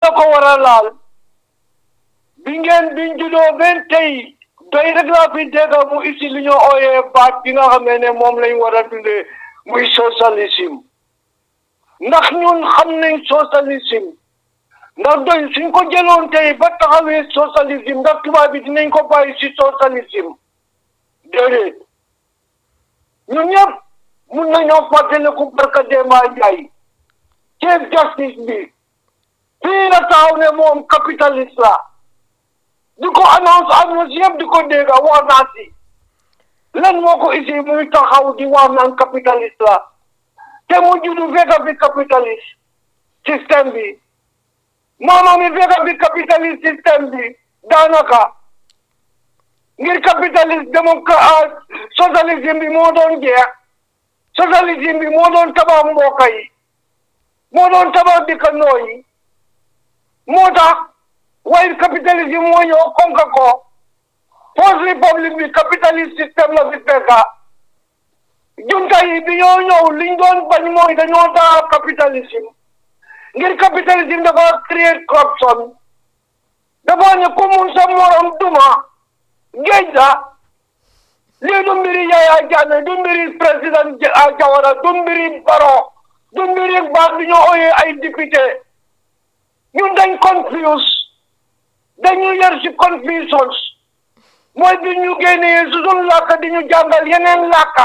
la ko war a laal bi ngeen biñ juddoo benn tey doy rek laa fi dégg mu isi li ñu ooyee baat bi nga xamee ne moom lañ war a dundee muy socialisme ndax ñun xam nañ socialisme ndax doy suñ ko jëloon tey ba taxawee socialisme ndax tubaab bi dinañ ko bàyyi si socialisme déedéet ñun ñëpp mun nañoo fàttaliku barka Demba Njaay chief justice bi fii la taxaw ne moom capitaliste la di ko annonce annonce yëpp di ko dégg wax naa si lan moo ko isi muy taxaw di wax naan capitaliste la te mu juddu fekk bi capitaliste système bi maama mi fekk bi capitaliste système bi daanaka ngir capitaliste démocrate socialisme bi moo doon jeex socialisme bi moo doon tabax mbokk yi moo doon tabax dëkkandoo yi moo tax waaye capitalisme moo ñëw konka ko first republic bi capitaliste système la fi fekka junta yi bi ñoo ñëw liñ doon bañ mooy dañoo taa capitalisme ngir capitalisme dafa create corruption dafa ne ku mun sa morom duma géej la lii du mbiri Yaya Jammeh du mbiri président Jawara du mbiri Barrow du mbiri baat bi ñoo ooyee ay député ñun dañ confuse dañu yar si confusions mooy bi ñu génnee su suñ làkka di ñu jàngal yeneen làkka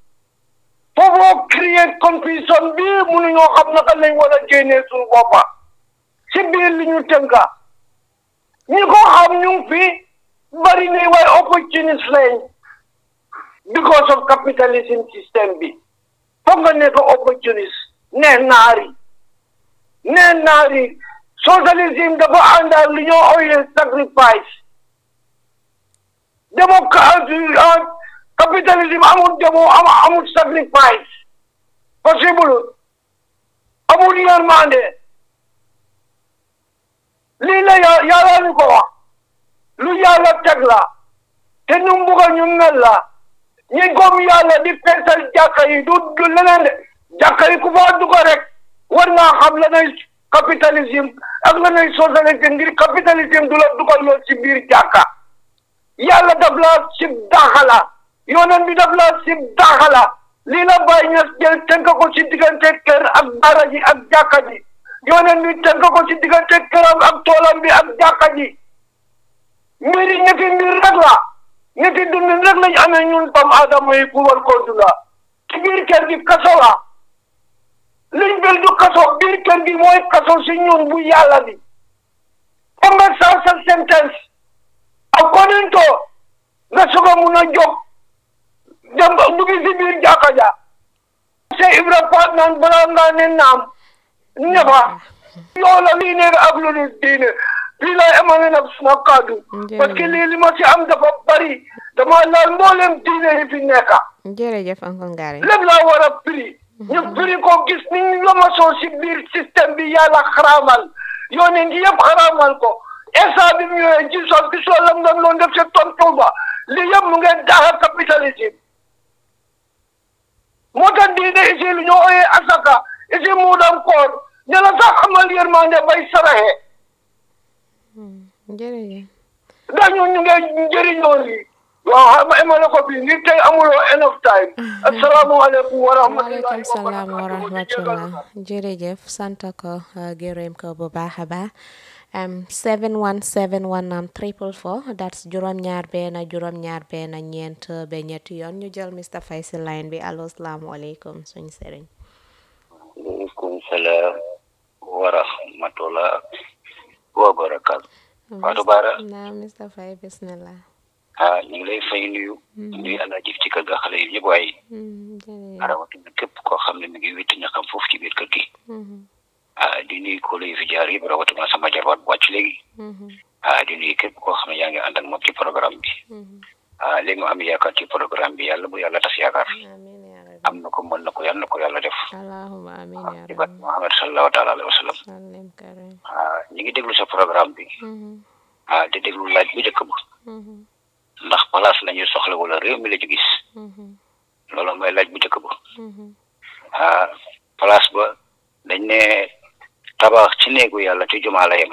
foofoo créer confusion bi mënuñoo xam naka lañ war a génnee suñ boppa si biir li ñu tënka ñi ko xam ñu ngi fi bari ni waaye opportunist lañ because of capitalism system bi foog nga nekk opportunist ne naari ne naari socialisme dafa ànd ak li ñoo ooyee sacrifice démocratie capitalisme amul demo amul sacrifice possible amul yërmande lii la yàlla ñu ko wax lu yàlla teg la te nu mu bugg ñu mel la ñi gom yàlla di feesal jàkka yi du du leneen de jàkka yi ku fa dugg rek war naa xam la nay capitalisme ak la nay socialisme ngir capitalisme du la dugal lool ci biir jàkka yàlla daf la sib daxala yoneen bi daf la sib daxala lii la bàyyi ña jël tënk ko ci diggante kër ak dara ji ak jàkka ji yoneen bi tënk ko ci diggante këram ak toolam bi ak jàkka ji mbiri ñetti mbir rek la ñetti dundin rek lañ amee ñun tam aadama yi pour war koo dunda ci biir kër gi kaso la liñ bil du kaso biir kër gi mooy kaso si ñun bu yàlla bi xam nga sa sa sentence according to nga soog a mun a jóg dem dugg si biir jàkka ja se ibra faat naan balaa ngaa ne naam ñëfa loola lii nekk ak lu dul diine fii laa emale nag suma kaddu parce que lii li ma si am dafa bari dama laal mboolem diine yi fi nekka jërëjëf Uncle Ngari lépp laa war a firi ñu firi ko gis ni ñu lomasoo si biir système bi yàlla xaraamal yoone ngi yëpp xaraamal ko esa bi mu ñëwee Jesus gisoo lam doon loon def si tontu ba lii yëpp mu ngeen daaxa capitalisme moo tax diine isi lu ñoo ooyee asaka isi muudam koor ña la sax amal yërmande bay saraxe jërëjëf dañu ñu ngi njëriñoo lii waaw xam nga emale ko fii ngir tey amuloo enough time asalaamaaleykum wa rahmatullahi waaleykum salaam wa rahmatullah jërëjëf sant ko gërëm ko bu baax a baax 7171 am triple four that's juróom-ñaar benn juróom-ñaar benn ñeent ba ñetti yoon ñu jël Mr Faye si line bi allo salaamualeykum suñ sëriñ aleykum salaam wa rahmatullah wa barakatu Fatou Bara naa Mr Faye bismillah ah ñu ngi lay fay nuyu nuyu àndaa jëf ci kër ga xale yi ñëpp waaye jërëjëf rawatina képp koo xam ne mi ngi witti ñaxam foofu ci biir kër gi ah di nuyu ko lay fi jaar yëpp rawatina sama jarwaat bu wàcc léegi ah di nuyu képp koo xam ne yaa ngi ànd ak moom ci programme bi ah léegi mu am yaakaar ci programme bi yàlla bu yàlla tas yaakaar amiin yaa rabbi am na ko mën na ko yàlla na ko yàlla def allahumma amiin yaa ci bat rabbi Muhammad sallallahu taala alayhi wa sallam sallim karim ah ñu ngi déglu sa programme bi ah di déglu laaj bu njëkk ba ndax place la ñuy soxla wala réew mi la ci gis loolu mooy laaj bu njëkk ba ah place ba dañ ne tabax ci néegu yàlla ci jumaa la yem